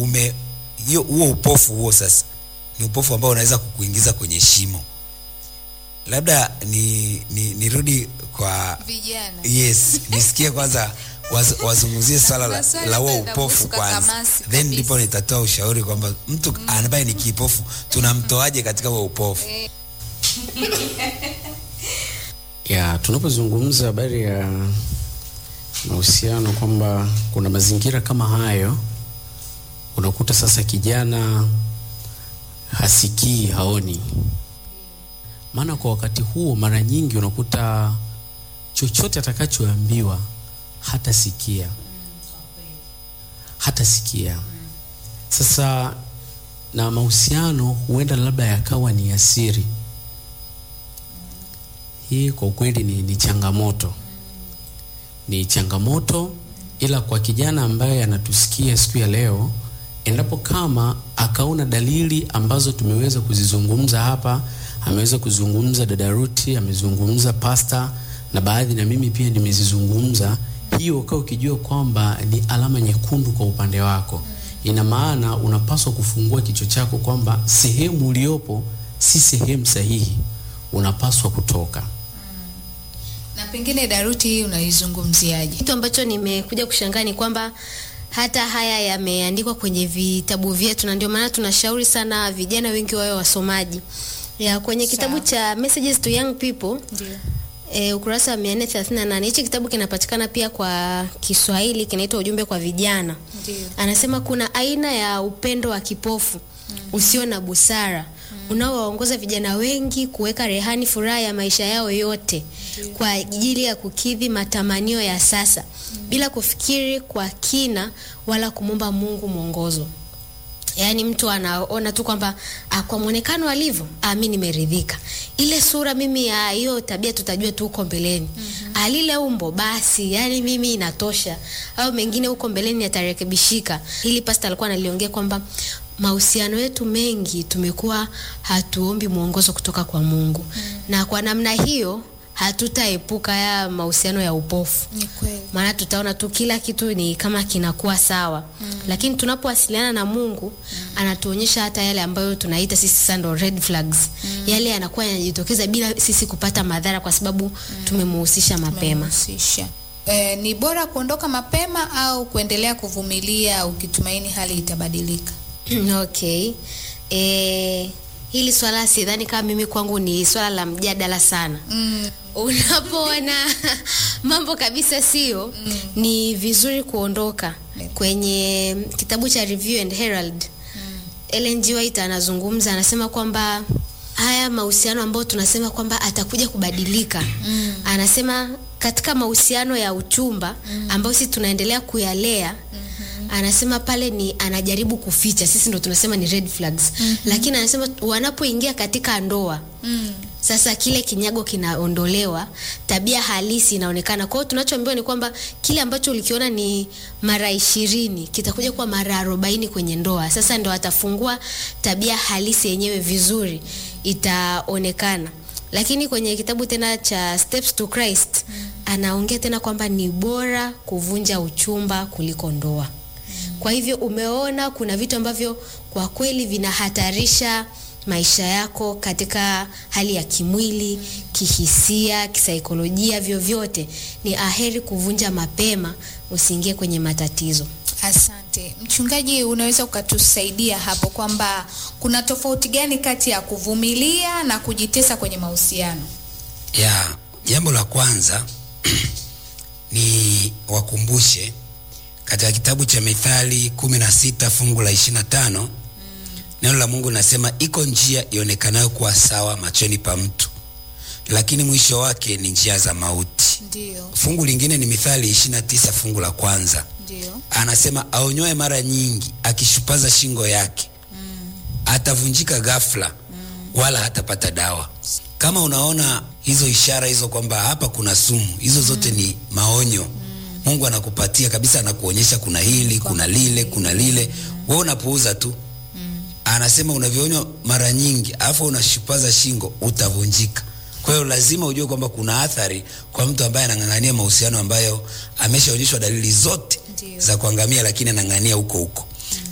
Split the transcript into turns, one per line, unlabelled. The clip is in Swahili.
ume hiyo huo upofu huo sasa ni upofu ambao unaweza kukuingiza kwenye shimo labda ni, ni nirudi kwa
vijana
yes nisikie kwanza waz, wazungumzie swala la,
Maswali
la huo
ambayo
upofu
inamhusu
kwanza
Kakamasi
then
kabisa.
ndipo nitatoa ushauri kwamba mtu ambaye ni kipofu tunamtoaje katika huo upofu
ya tunapozungumza habari ya mahusiano kwamba kuna mazingira kama hayo unakuta sasa kijana hasikii haoni maana kwa wakati huo mara nyingi unakuta chochote atakachoambiwa hatasikia hatasikia sasa na mahusiano huenda labda yakawa ni asiri hii kwa ukweli ni, ni changamoto ni changamoto ila kwa kijana ambaye anatusikia siku ya leo endapo kama akaona dalili ambazo tumeweza kuzizungumza hapa ameweza kuzungumza dada Ruti amezungumza pasta na baadhi na mimi pia nimezizungumza hiyo ukawa ukijua kwamba ni alama nyekundu kwa upande wako ina maana unapaswa kufungua kichwa chako kwamba sehemu uliopo si sehemu sahihi unapaswa kutoka
na pengine daruti hii unaizungumziaje
kitu ambacho nimekuja kushangaa ni kwamba hata haya yameandikwa kwenye vitabu vyetu na ndio maana tunashauri sana vijana wengi wawe wasomaji ya kwenye kitabu
Sawa.
cha messages to young people
ndio
E, ukurasa wa 438 hichi kitabu kinapatikana pia kwa Kiswahili kinaitwa ujumbe kwa vijana.
Ndio.
Anasema kuna aina ya upendo wa kipofu usio na busara unaowaongoza vijana wengi kuweka rehani furaha ya maisha yao yote kwa ajili ya kukidhi matamanio ya sasa bila kufikiri kwa kina wala kumwomba Mungu mwongozo. Yaani mtu anaona tu kwamba ah, kwa mwonekano alivyo, ah, mi nimeridhika. Ile sura mimi ya hiyo tabia tutajua tu huko mbeleni. Mm-hmm. Alile umbo basi, yani mimi inatosha. Au mengine huko mbeleni yatarekebishika. Hili pasta alikuwa analiongea kwamba mahusiano yetu mengi tumekuwa hatuombi mwongozo kutoka kwa Mungu. Mm. Na kwa namna hiyo hatutaepuka ya mahusiano ya upofu
ni kweli
maana tutaona tu kila kitu ni kama kinakuwa sawa mm. lakini tunapowasiliana na mungu mm. anatuonyesha hata yale ambayo tunaita sisi sasa ndo red flags mm. yale yanakuwa yanajitokeza bila sisi kupata madhara kwa sababu mm. tumemuhusisha mapema
Tumemhusisha. Eh, ni bora kuondoka mapema au kuendelea kuvumilia ukitumaini hali itabadilika
okay e, hili swala sidhani kama mimi kwangu ni swala la mjadala sana
mm.
unapoona mambo kabisa sio mm. ni vizuri kuondoka kwenye kitabu cha review and herald mm. Ellen G. White anazungumza anasema kwamba haya mahusiano ambayo tunasema kwamba atakuja kubadilika mm. anasema katika mahusiano ya uchumba mm. ambayo sisi tunaendelea kuyalea mm-hmm. anasema pale ni anajaribu kuficha sisi ndo tunasema ni red flags mm-hmm. lakini anasema wanapoingia katika ndoa mm sasa kile kinyago kinaondolewa tabia halisi inaonekana kwa hiyo tunachoambiwa ni kwamba kile ambacho ulikiona ni mara ishirini kitakuja kuwa mara arobaini kwenye ndoa sasa ndo atafungua tabia halisi yenyewe vizuri itaonekana lakini kwenye kitabu tena cha steps to christ anaongea tena kwamba ni bora kuvunja uchumba kuliko ndoa kwa hivyo umeona kuna vitu ambavyo kwa kweli vinahatarisha maisha yako katika hali ya kimwili kihisia kisaikolojia vyovyote ni aheri kuvunja mapema usiingie kwenye matatizo
asante mchungaji unaweza ukatusaidia hapo kwamba kuna tofauti gani kati ya kuvumilia na kujitesa kwenye mahusiano
ya jambo la kwanza ni wakumbushe katika kitabu cha mithali kumi na sita fungu la ishiri na tano neno la mungu linasema iko njia ionekanayo kuwa sawa machoni pa mtu lakini mwisho wake ni njia za mauti
ndio
fungu lingine ni mithali ishiri na tisa fungu la kwanza
ndio
anasema aonyoe mara nyingi akishupaza shingo yake atavunjika ghafla wala hatapata dawa kama unaona hizo ishara hizo kwamba hapa kuna sumu hizo zote ni maonyo mungu anakupatia kabisa anakuonyesha kuna hili kuna lile kuna lile we unapuuza tu anasema unavyoonywa mara nyingi alafu unashupaza shingo utavunjika kwa hiyo lazima ujue kwamba kuna athari kwa mtu ambaye anang'ang'ania mahusiano ambayo ameshaonyeshwa dalili zote
Ndio.
za kuangamia lakini anang'ang'ania huko huko